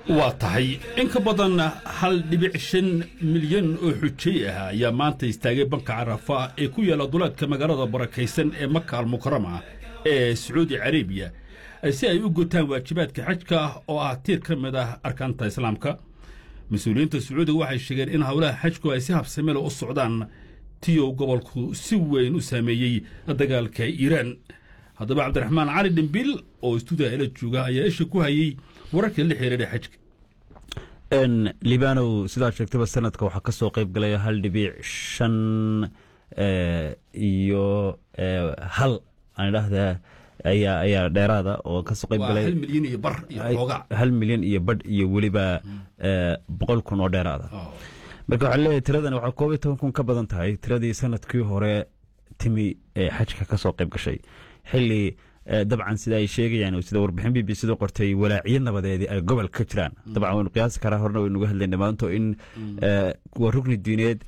waa tahay in ka badan hal dhibic shan milyan oo xujay ah ayaa maanta istaagay banka carafa ee ku yaalla duleedka magaalada barakaysan ee maka almukarama ee sacuudi carabiya si ay u gutaan waajibaadka xajka oo ah tiir ka mid ah arkaanta islaamka mas-uuliyiinta sacuudiga waxay sheegeen in howlaha xajku ay si habsamele u socdaan tiyow gobolku si weyn u saameeyey dagaalka iiraan haddaba cabdiraxmaan cali dhimbil oo istuudiga ila jooga ayaa isha ku hayey wararka la xiriira xajka libanow sidaa sheegtaba sanadka waxaa ka soo qayb galaya hal dhibic shan iyo hal aan idhaahdaa ayaa ayaa dheeraada oo kasoo qayb galay hal milyan iyo bar iyo xoogaa hal milyan iyo badh iyo weliba boqol kun oo dheeraada marka waxaa leeyahay tiradani waxaa koob iyo toban kun ka badan tahay tiradii sanadkii hore timi ee xajka ka soo qayb gashay xilli dabcan sida ay sheegayaan sida warbixin b b c da qortay walaaciyo nabadeedii ay gobol ka jiraan dabcan waynu qiyaasi karaa horena waynuga hadlayna maanto in waa rugni diineed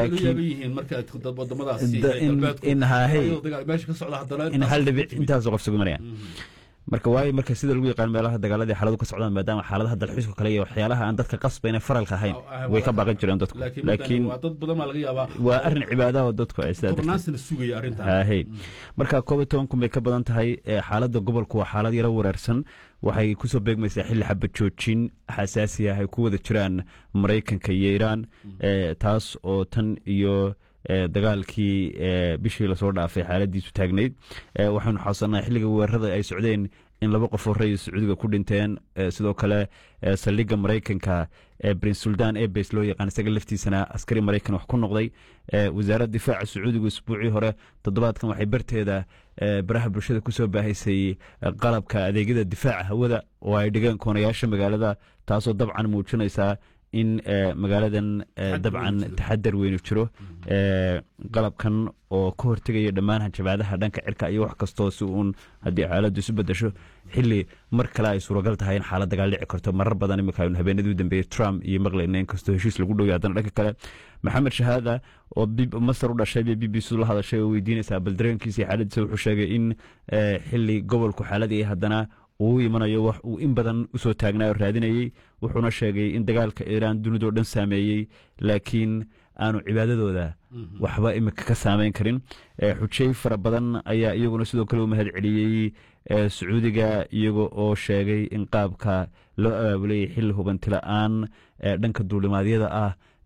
in hal dhibic intaasoo qof sugumanayaan marka waayo marka sida lagu yaqaan meelaha dagaaladii xaaladu ka socdaan maadaama xaaladaha dalxiiska kale iyo waxyaalaha aan dadka qasbayna faralka ahayn way ka baaqan jireen dadku laakiin waa arrin cibaadaha oo dadku ay sidaa marka koob iyo toban kun bay ka badan tahay xaaladda gobolku waa xaalad yaro wareersan waxay kusoo beegmaysaa xilli xabad joojin xasaasi ah ay ku wada jiraan maraykanka iyo iiraan taas oo tan iyo dagaalkii bishii lasoo dhaafay xaaladiisu taagnayd waxaanu xasuusanaa xilliga weerarada ay socdeen in laba qof oo rayid sacuudiga ku dhinteen sidoo kale saldhigga maraykanka prince suldan ebes loo yaqaan isaga laftiisana askari maraykan wax ku noqday wasaaradda difaaca sacuudigu isbuucii hore toddobaadkan waxay barteeda baraha bulshada kusoo baahaysay qalabka adeegyada difaaca hawada oo ay dhigeen koonayaasha magaalada taasoo dabcan muujinaysaa in magaaladan dabcan taxadar weynu jiro qalabkan oo ka hortegaya dhammaan hanjabaadaha dhanka cirka iyo wax kastoo si uun haddii xaaladdu isu bedasho xili mar kale ay suuragal tahay in xaalad dagaal dhici karto marar badan imika aynu habeenadii u dambeeyey trump iyo maqlayna inkastoo heshiis lagu dhowya haddana dhanka kale maxamed shahaada oo masar u dhashay bay b b c la hadashay oo weydiinaysaa bal dareenkiisa iyo xaaladiisa wuxuu sheegay in xili gobolku xaaladii haddana uu imanayo wax uu in badan usoo taagnaa oo raadinayey wuxuuna sheegay in dagaalka iiraan dunidao dhan saameeyey laakiin aanu cibaadadooda waxba imika ka saameyn karin xujey fara badan ayaa iyaguna sidoo kale u mahad celiyey sacuudiga iyaga oo sheegay in qaabka loo abaabulayay xilli hubanti la-aan dhanka duulimaadyada ah